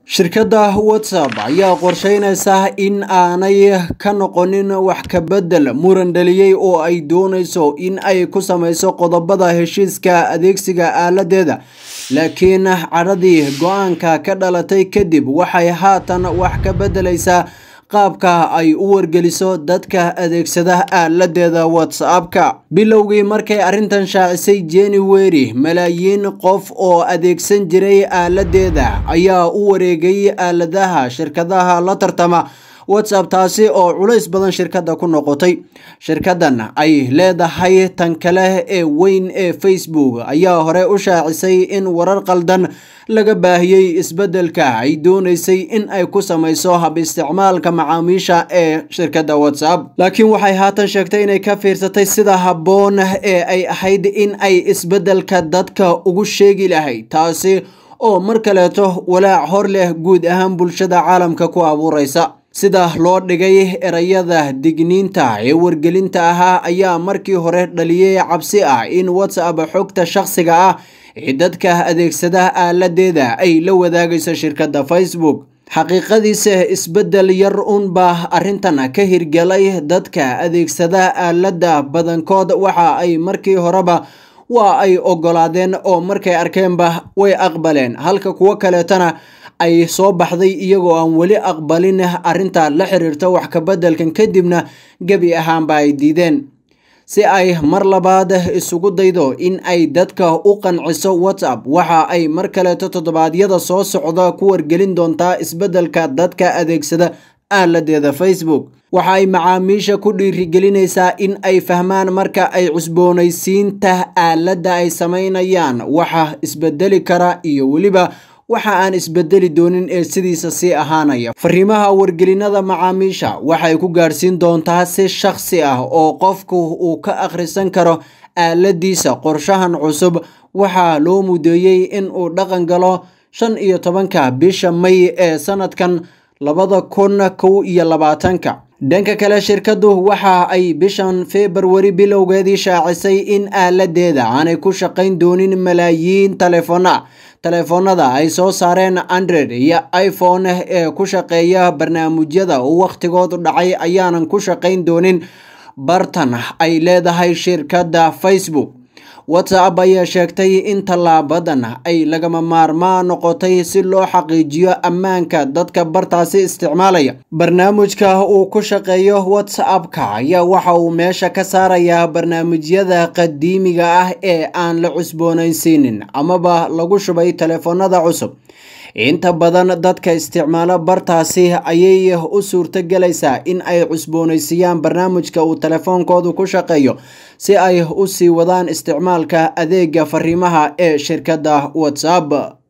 shirkadda whatsapp ayaa qorsheynaysa in aanay ka noqonin wax ka bedel muran dhaliyey oo ay doonayso in ay ku sameyso qodobada heshiiska adeegsiga aaladeeda laakiin cadhadii go-aanka ka dhalatay kadib waxay haatan wax ka bedelaysaa qaabka ay u wargeliso dadka adeegsada aaladeeda whatsappka bilowgii markay arrintan shaacisay january malaayiin qof oo adeegsan jiray aaladeeda ayaa u wareegay aaladaha shirkadaha la tartama whatsapp taasi oo culays badan shirkadda ku noqotay shirkaddan ay leedahay tan kale ee weyn ee facebook ayaa hore u shaacisay in warar qaldan laga baahiyey isbeddelka ay doonaysay in ay ku samayso hab isticmaalka macaamiisha ee shirkadda whatsapp laakiin waxay haatan sheegtay inay ka fiirsatay sida habboon ee ay ahayd in ay isbeddelka dadka ugu sheegi lahayd taasi oo mar kaleeto walaac hor leh guud ahaan bulshada caalamka ku abuuraysa sida loo dhigay erayada digniinta ee wargelinta ahaa ayaa markii hore dhaliyey cabsi ah in whatsapp xogta shakhsiga ah ee dadka adeegsada aaladeeda ay la wadaagayso shirkadda facebook xaqiiqadiisa isbeddel yar uunbaa arrintan ka hirgelay dadka adeegsada aalada badankood waxa ay markii horeba waa ay ogolaadeen oo markay arkeenba way aqbaleen halka kuwo kaleetana ay soo baxday iyagoo aan weli aqbalin arrinta la xiriirta wax kabeddelkan kadibna gebi ahaanba ay diideen si ay mar labaad isugu daydo in ay dadka u qanciso whatsapp waxa ay mar kaleeto toddobaadyada soo socda ku wargelin doontaa isbeddelka dadka adeegsada aaladeeda facebook waxa ay macaamiisha ku dhiirigelinaysaa in ay fahmaan marka ay cusboonaysiinta aaladda ay sameynayaan waxa isbedeli kara iyo weliba waxa aan isbedeli doonin ee sidiisa sii ahaanaya fariimaha wargelinada macaamiisha waxay ku gaadhsiin doontaa si shakhsi ah oo qofku uu ka akhrisan karo aaladiisa qorshahan cusub waxaa loo mudeeyey in uu dhaqan galo shan iyo tobanka bisha may ee sanadkan labada kun kow iyo labaatanka dhanka kale shirkaddu waxa ay bishan februari bilowgeedii shaacisay in aaladeeda aanay ku shaqayn doonin malaayiin taleefona taleefoonada ay soo saareen android iyo iphone ee ku shaqeeya barnaamijyada uu wakhtigoodu dhacay ayaanan ku shaqayn doonin bartan ay leedahay shirkadda facebook whatsapp ayaa sheegtay in tallaabadan ay lagama maarmaan noqotay si loo xaqiijiyo ammaanka dadka bartaasi isticmaalaya barnaamijka uu ku shaqeeyo whatsappka ayaa waxa uu meesha ka saarayaa barnaamijyada qadiimiga ah ee aan la cusboonaysiinin amaba lagu shubay taleefoonada cusub inta badan dadka isticmaalo bartaasi ayay u suurto gelaysaa in ay cusboonaysiiyaan barnaamijka uu telefoonkoodu ku shaqeeyo si ay u sii wadaan isticmaalka adeega fariimaha ee shirkadda whatsapp